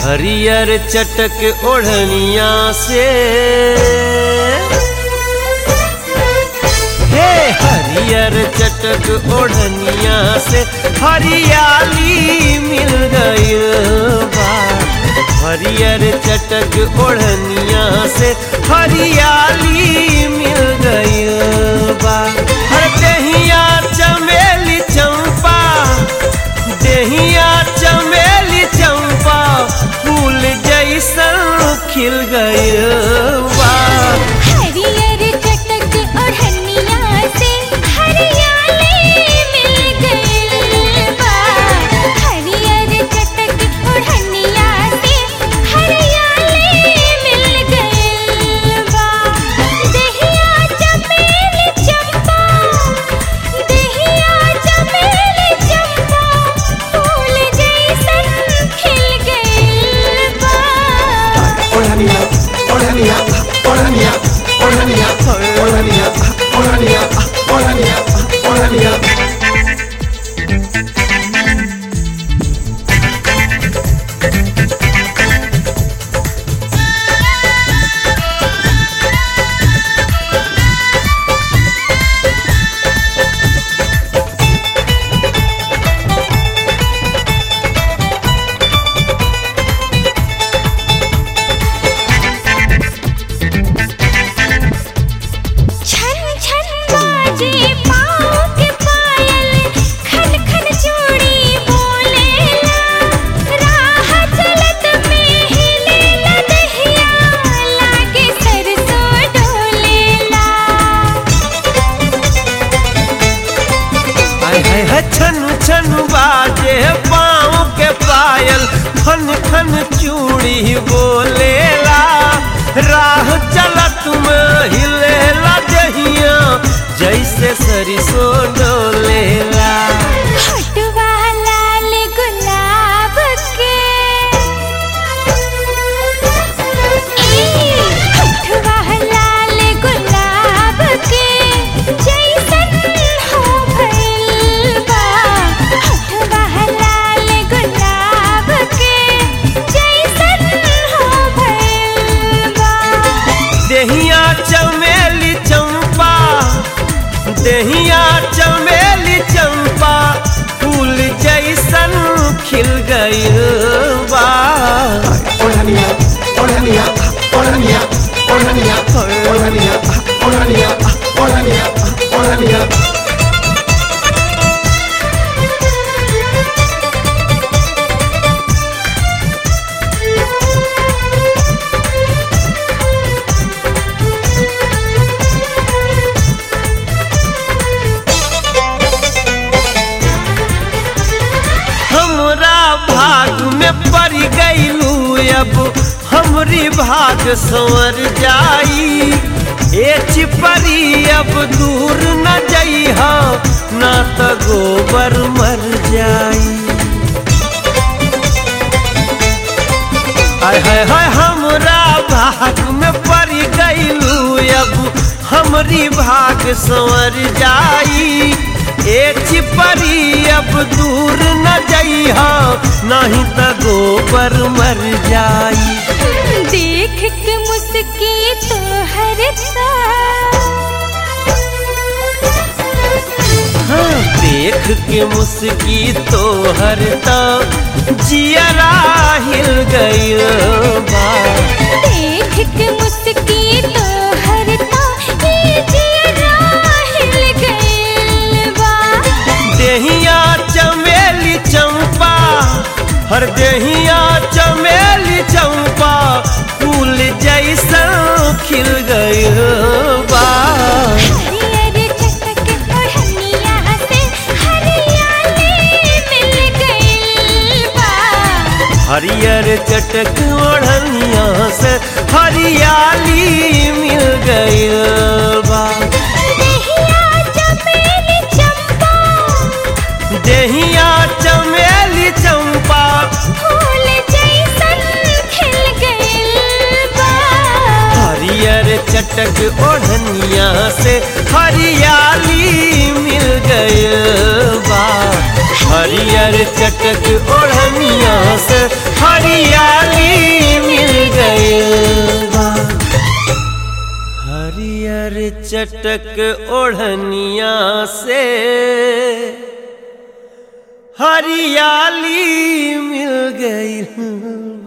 हरियर चटक ओढ़निया से हे हरियर चटक ओढ़निया से हरियाली मिल गई बा हरियर चटक ओढ़निया से हरियाली मिल गई बा हर दहिया चमेली चंपा दहिया चमेली चंपा फूल जैसन खिल गई बा हरियर चटक ओढ़निया से हरियाली मिल गइल बा हरियर चटक ओढ़निया से हरियाली मिल गइल बा दहिया चमेली चंपा दहिया चमेली चंपा फूल जैसन खिल गइल बा ओढ़निया ओढ़निया ओढ़निया ओढ़निया ओढ़निया ओढ़निया ओढ़निया ओढ़निया छन छन बाजे पाँव के पायल खन खन चूड़ी बोलेला राह चलत में हिलेला दहिया लागे सरसों डोलेला हाय हाय हाय छन छन बाजे पाँव के पायल खन खन चूड़ी बोलेला राह चलत में हिलेला जहिया जैसे सरिसो डोलेला हटवा लाल गुलाब के ई हटवा लाल गुलाब के जैसन हो भइल बा हटवा लाल गुलाब के जैसन हो भइल बा देहिया चमेली चंपा देहिया चमेली चंपा फूल जैसन खिल गई बा ओढ़निया ओढ़निया ओढ़निया ओढ़निया ओढ़निया ओढ़निया ओढ़निया ओढ़निया हमरा भाग में पड़ गईलू अब हमरी भाग संवर जाई ए चिपरी अब दूर न जइह ना त गोबर मर जाई हाय हाय हाय हमरा भाग में पड़ गईलू अब हमरी भाग संवर जाई ए चिपरी अब दूर न जइह नहीं त गोबर मर जाई देख के मुस्की तो हरता हाँ, देख के मुस्की तो हरता जियरा हिल गई बा देख के मुस्की तो हरता ये जियरा हिल गइल बा देहिया चमेली चंपा हर देहिया चमेली चंपा फूल जैसा खिल गई बा हरियर चटक ओढ़निया से हरियाली मिल गइल बा हरियर चटक ओढ़निया से हरियाली मिल गई बा दहिया चमेली चंपा देहिया चमेली चंपा फूल जैसन खिल गइल बा हरियर चटक ओढ़निया से हरियाली मिल गई बा हरियर चटक ओढ़निया से हरियाली चटक ओढ़निया से हरियाली मिल गई